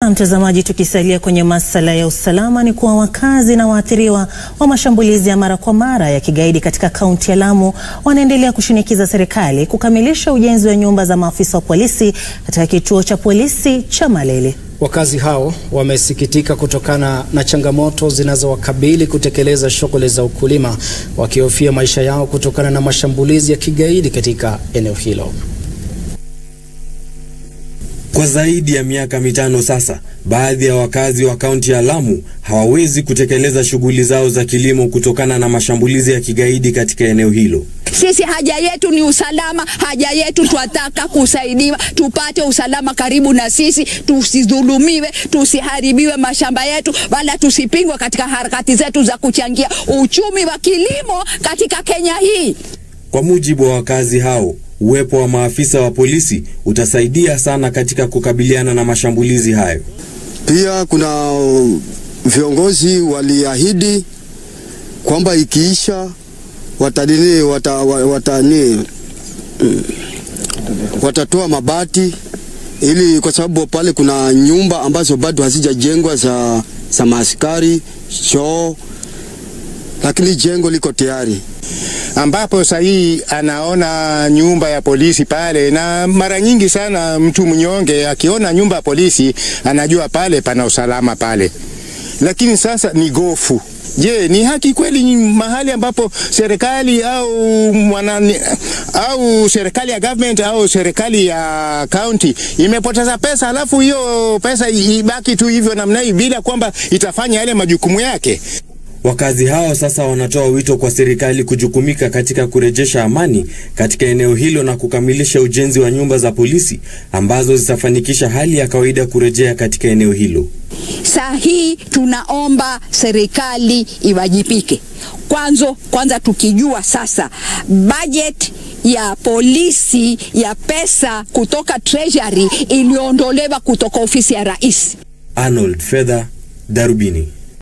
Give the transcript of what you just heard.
Na mtazamaji, tukisalia kwenye masuala ya usalama, ni kuwa wakazi na waathiriwa wa mashambulizi ya mara kwa mara ya kigaidi katika kaunti ya Lamu wanaendelea kushinikiza serikali kukamilisha ujenzi wa nyumba za maafisa wa polisi katika kituo cha polisi cha Malele. Wakazi hao wamesikitika kutokana na changamoto zinazowakabili kutekeleza shughuli za ukulima, wakihofia maisha yao kutokana na mashambulizi ya kigaidi katika eneo hilo. Kwa zaidi ya miaka mitano sasa, baadhi ya wakazi wa kaunti ya Lamu hawawezi kutekeleza shughuli zao za kilimo kutokana na mashambulizi ya kigaidi katika eneo hilo. Sisi haja yetu ni usalama, haja yetu twataka kusaidiwa, tupate usalama karibu na sisi, tusidhulumiwe, tusiharibiwe mashamba yetu, wala tusipingwe katika harakati zetu za kuchangia uchumi wa kilimo katika Kenya hii. Kwa mujibu wa wakazi hao, uwepo wa maafisa wa polisi utasaidia sana katika kukabiliana na mashambulizi hayo. Pia kuna viongozi waliahidi kwamba ikiisha watanini wata, watani, watatoa mabati ili kwa sababu pale kuna nyumba ambazo bado hazijajengwa za, za maaskari choo, lakini jengo liko tayari ambapo sahii anaona nyumba ya polisi pale, na mara nyingi sana mtu mnyonge akiona nyumba ya polisi anajua pale pana usalama pale, lakini sasa ni gofu. Je, ni haki kweli mahali ambapo serikali au mwanani, au serikali ya government au serikali ya county imepoteza pesa, alafu hiyo pesa ibaki tu hivyo namna hii bila kwamba itafanya yale majukumu yake? Wakazi hao sasa wanatoa wito kwa serikali kujukumika katika kurejesha amani katika eneo hilo na kukamilisha ujenzi wa nyumba za polisi ambazo zitafanikisha hali ya kawaida kurejea katika eneo hilo. Saa hii tunaomba serikali iwajibike kwanza, kwanza tukijua sasa budget ya polisi ya pesa kutoka treasury iliondolewa kutoka ofisi ya rais. Arnold Fedha, Darubini.